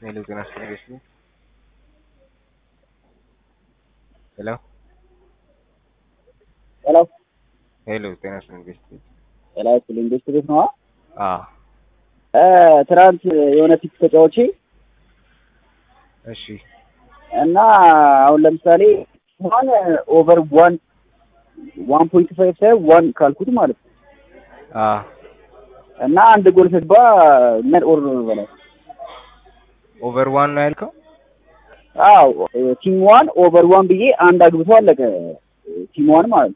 Hello, can I speak with you? Hello? ሄሎ ሄሎ ጤና ይስጥልኝ ቤስት ጤና ይስጥልኝ ቤስት ቤት ነዋ። አዎ ትናንት የሆነ ፊክስ ተጫዋቼ እሺ እና አሁን ለምሳሌ ዋን ኦቨር ዋን ዋን ፖይንት ፋይቭ ሳይሆን ዋን ካልኩት ማለት ነው አዎ እና አንድ ጎል ስግባ ምን ኦር ነው በላይ ኦቨር ዋን ነው ያልከው? አዎ ቲም ዋን ኦቨር ዋን ብዬ አንድ አግብቶ አለቀ። ቲም ዋን ማለት ነው።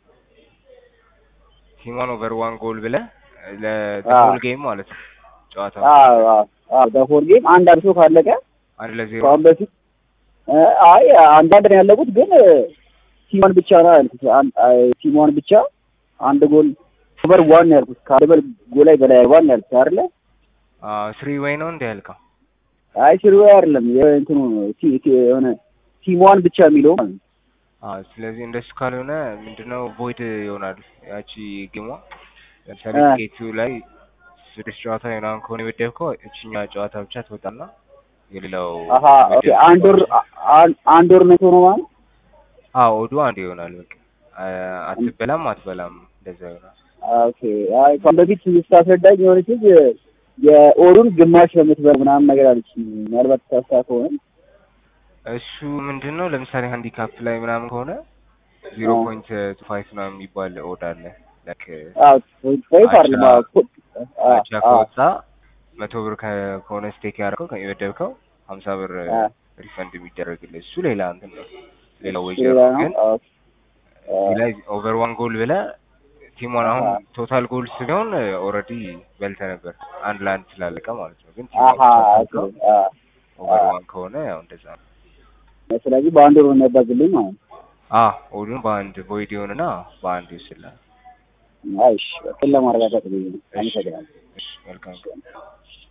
ቲም ዋን ኦቨር ዋን ጎል ብለህ አዎ። ለሆል ጌም ማለት ነው ጨዋታው አዎ አዎ አዎ በፎር ጌም አንድ አግብቶ ካለቀ አንድ ለዜሮ ከአሁን በፊት እ አይ አንዳንድ ነው ያለቁት ግን ቲም ዋን ብቻ ነው ያልኩት። አን- አይ ቲም ዋን ብቻ አንድ ጎል ኦቨር ዋን ነው ያልኩት። ከአንድ በል ጎል ላይ በላይ ዋን ነው ያልኩት አይደለ? ስሪ ወይ ነው እንደ ያልከው? አይ ሲሩ አይደለም የእንትኑ ቲ- ቲ- የሆነ ቲም ዋን ብቻ የሚለው ማለት ነው። አዎ ስለዚህ እንደሱ ካልሆነ ምንድነው ቮይድ ይሆናል ያቺ ጌሟ ለምሳሌ እ። ጌቱ ላይ ስድስት ጨዋታ ምናምን ከሆነ የወደድከው እችኛ ጨዋታ ብቻ ትወጣና የሌላው አሀ ኦኬ አንድ ወር አን- አንድ ወር ነው ሆኖ ማለት አዎ ኦዱ አንድ ይሆናል በቃ አ- አትበላም አትበላም እንደዛ ይሆናል ኦኬ አይ ከአሁን በፊት ስታስረዳኝ የሆነች ልጅ የኦሩን ግማሽ በምትበር ምናምን ነገር አለች። ምናልባት ታስታ ከሆነ እሱ ምንድን ነው ለምሳሌ ሃንዲካፕ ላይ ምናምን ከሆነ ዜሮ አዎ። ፖይንት ቱ ፋይቭ ምናምን የሚባል ኦድ አለ ላይክ አዎ ፖይንት ፋይቭ አይደለም አዎ ፖ- አዎ አቻ አዎ ከወጣ መቶ ብር ከ- ከሆነ ስቴክ ያደረገው የወደድከው ሀምሳ ብር አ ሪፈንድ የሚደረግልህ እሱ ሌላ እንትን ነው ሌላ እሱ ወጀር ሌላ ነው ነው። ግን አዎ እዚህ ላይ ኦቨር ዋን ጎል ብለህ ቲሞን አሁን አሃ ቶታል ጎል ሲሆን ኦልሬዲ በልተህ ነበር አንድ ለአንድ ስላለቀ ማለት ነው ግን አሃ ቲሞን ኦኬ አ ኦቨር አ ዋን ከሆነ ያው እንደዛ ነው ስለዚህ በአንድ ወር ነው የሚያባዝልኝ ማለት ነው። አ ኦዱን በአንድ ቮይድ ይሆንና በአንድ ይወስድልሃል አይሽ ለማረጋገጥ ብዬ ነው። እሺ አመሰግናለሁ። እሺ መልካም